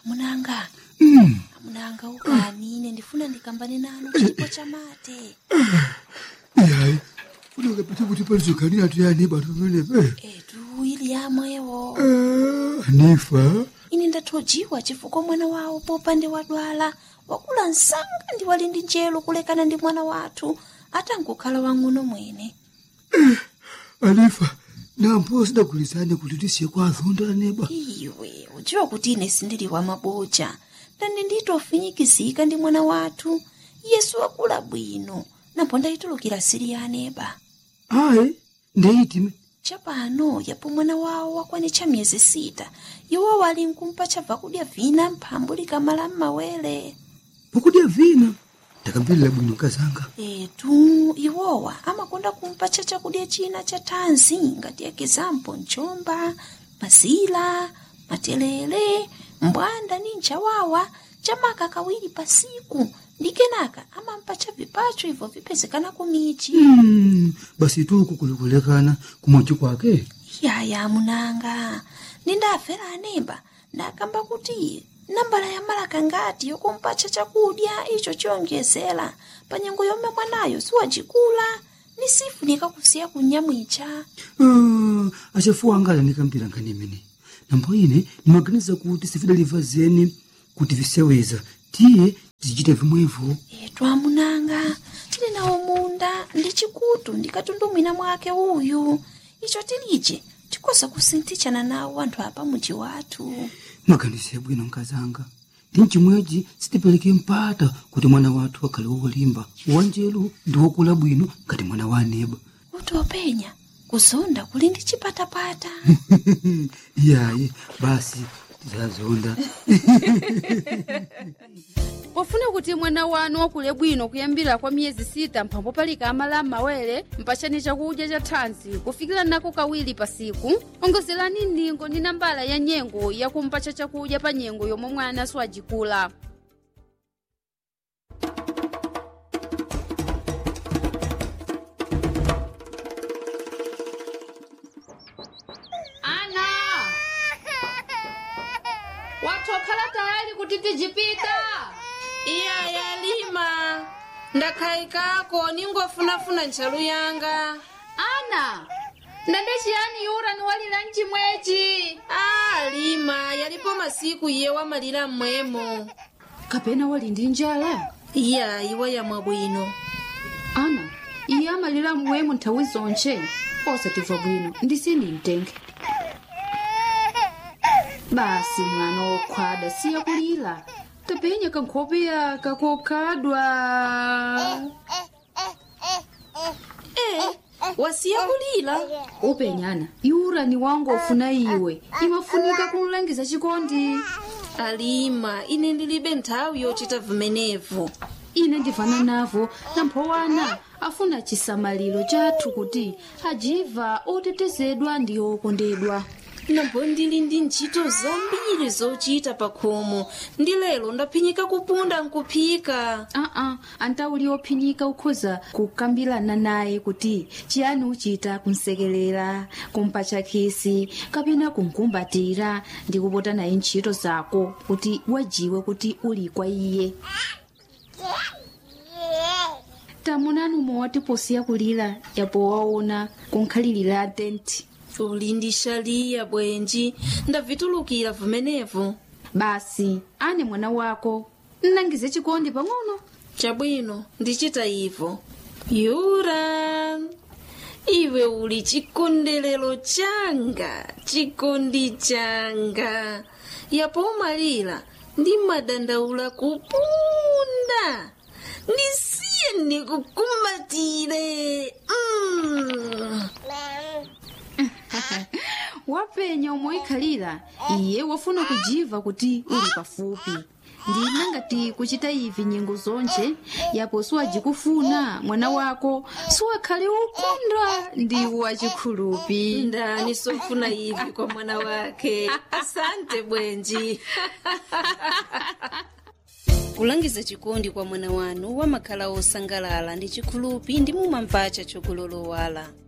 amunanga Mm. amunanga ukani ine ndifuna ndikambane nanu chipo cha mate Yayi. Funeka pete kuti palizokanira tuyani batu venepe. etu ili yamwewo Ah, Anifa. ine ndathojiwa chifukwa mwana wawo popande wadwala wakula msanga ndi wali ndi njelo kulekana ndi mwana wathu atangokhala wang'ono mwene Anifa. Nampo sidagulizane kuti tisiye kwa azonda neba. iwe udziwa kuti ine sindili wa maboja ndani nditofinyikizika ndi mwana wathu yesu wakula bwino napo ndayitulukira siri ya aneba Ayi. Ndeitime. chapano yapo mwana wawo wakwanitcha miyezi sita iwo wali nkumpa chabva kudya vina mphambu likamala m'mawere Pokudya vina. Ndakambirira bwino kazanga. etu iwowa amakonda kumpatcha chakudya china cha thanzi ngati ekizampo mchomba mazila matelele mbwanda ni nchawawa chamaka kawiri pasiku ndi kenaka amampatcha vipacho ibvo vipezekana kumichi Mm. Basi tuku kulikulekana kumochi kwake. yaya munanga nindafera anemba ndakamba kuti nambala ya malaka ngati yokumpatcha chakudya icho chiyonjezera pa nyengo yomwe mwanayo siwacikula ni sifunika kusiya kunyamwicha Ah, achafuwa angala nikambira nkanimene. Nambo ine nimaganiza kuti sifidaliva zeni kuti viseweza. Tiye tizichita vimwevo. etu amunanga tili nawo munda ndi chikutu ndikatundumwina mwake uyu icho tilije tikoza kusinthichana nawo anthu apa muji wathu maganizo bwino nkazanga ndi chimwechi sitipereke mpata kuti mwana wathu akhale wolimba wanjelu ndi wokula bwino ngati mwana wa aneba kuti openya kuzonda kuli ndi chipatapata iyayi basi tizazonda pofuna kuti mwana wanu wakule bwino kuyambira kwa miyezi sita mphambo palika amala m'mawere mpachani chakudya cha thanzi kufikira nako kawiri pasiku ongozerani ndingo ndi nambala ya nyengo yakumpacha chakudya pa nyengo yomwe mwana siwajikula ana watokhala tayari kuti tijipita iya yalima ndakhayikako ningofunafuna ntchalu yanga ana ndende chiyani yura niwalira mchimwechi a lima yalipo masiku iye wamalira mmwemo kapena wali ndi njala iya iwa yamwa bwino ana iye amalira mmwemo nthawi zonche osatimva bwino ndisini mtenge basi mwana wokhwada siya kulira tapenya kankhopeya kakokhadwa e wasiya kulira upenyana yura ni wangu ofuna iwe imafunika kunlangiza chikondi alima ine ndilibe nthawi yochita vimenevo ine ndivana navo namphowana afuna chisamaliro chathu kuti ajiva otetezedwa ndi okondedwa nambo ndili ndi ntchito zambiri zochita pa khomo ndi lero ndaphinyika kupunda nkuphika aa antauli ophinyika ukhoza kukambirana naye kuti chiyani uchita kumsekerera kumpatcha khisi kapena kumkumbatira ndi kupota naye ntchito zako kuti wajiwe kuti uli kwa iye tamunani umwe watiposiya kulira yapo waona kunkhalirira tenti uli ndi shaliya bwenji ndavitulukira vimenevo basi ane mwana wako nnangize chikondi pang'ono chabwino ndichita ivo yura iwe uli chikondelero changa chikondi changa yapo umalira ndi madandaula kupunda ndisiye ndikukumbatire mm. wapenya umoikhalira iye wafuna kujiva kuti uli pafupi ndina ngati kuchita ivi nyengo zonche yapo siwajikufuna mwana wako siwakhale ukondwa ndi wachikhulupi ndani sofuna ivi kwa mwana wake asante bwenji kulangiza chikondi kwa mwana wanu wamakhala osangalala ndi chikhulupi ndi mumamvacha chokulolowala